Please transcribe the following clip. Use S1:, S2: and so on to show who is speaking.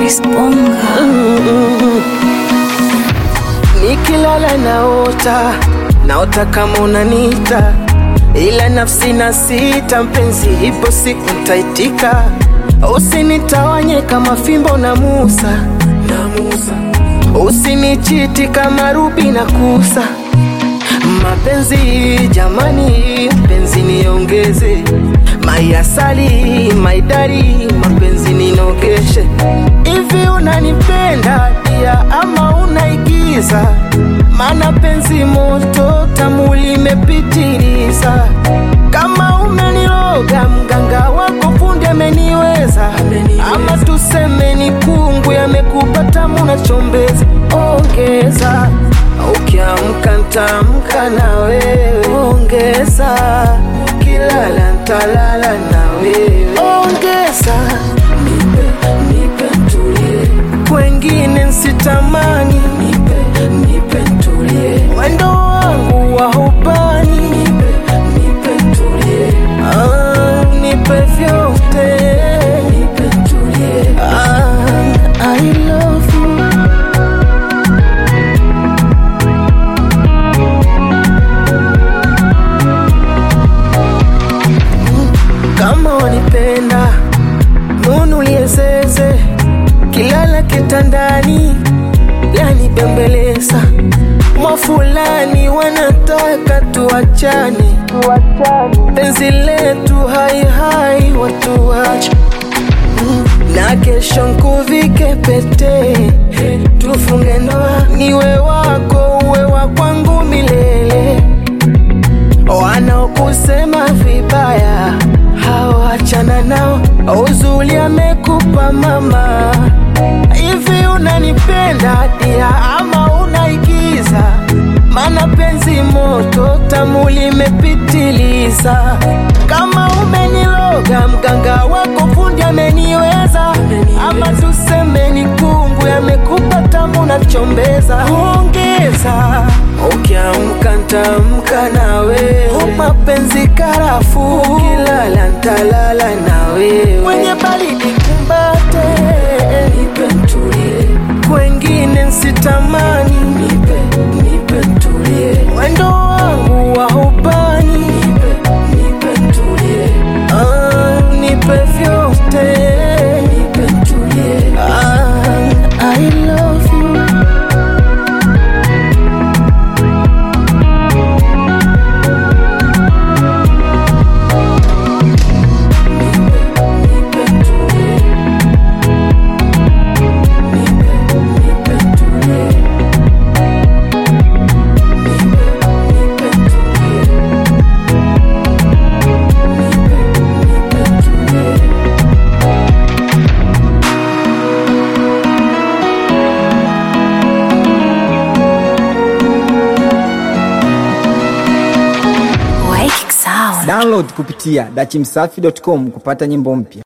S1: Chris Bonga.
S2: Nikilala naota, naota kama unanita, ila nafsi na sita, mpenzi, ipo siku ntaitika. Usinitawanye kama fimbo na Musa, na Musa. Usinichiti kama Rubi na Kusa. Mapenzi jamani, mpenzi niongeze, maiasali maidari, mapenzi ninogeshe. Hivi unanipenda dia ama unaigiza? Mana penzi moto tamu limepitiliza. Kama umeniloga mganga wako fundi ameniweza, ama tuseme ni kungu yamekupa tamu na chombeza. Ongeza ukiamka ntamka na wewe, ongeza ukilala ntalala na wewe, ongeza nipe, nipe ntulie, kwengine nsitamani, nipe, nipe ntulie, mwendo wangu wa hubani, nipe, nipe ntulie, ah, nipe vyote, nipe ntulie, ah, I love you. kama wanipenda nunulie zeze kilala kitandani lanibembeleza mwa fulani wanataka tuachane penzi letu haihai watuache na kesho nkuvike pete tufunge ndoa niwe wako uwe wa kwangu milele wanaokusema vibaya hawachana nao, uzuri amekupa mama. Hivi unanipenda dia ama unaigiza? Mana penzi moto tamu limepitiliza. Kama umeniloga mganga wako fundi ameniweza, ama tuseme ni kungu yamekupa tamu na chombeza. Ongeza ukiamka ntamka na wewe, mapenzi karafu, ukilala ntalala na wewe, kwenye baridi kumbate, nipe ntulie, kwengine nsitamani, nipe nipe ntulie, mwendo wangu wa hubani, nipe nipe ntulie, ah, nipe vyote, nipe ntulie, ah, I love you.
S1: Waiki Sound.
S3: Download kupitia dachimsafi.com kupata nyimbo mpya.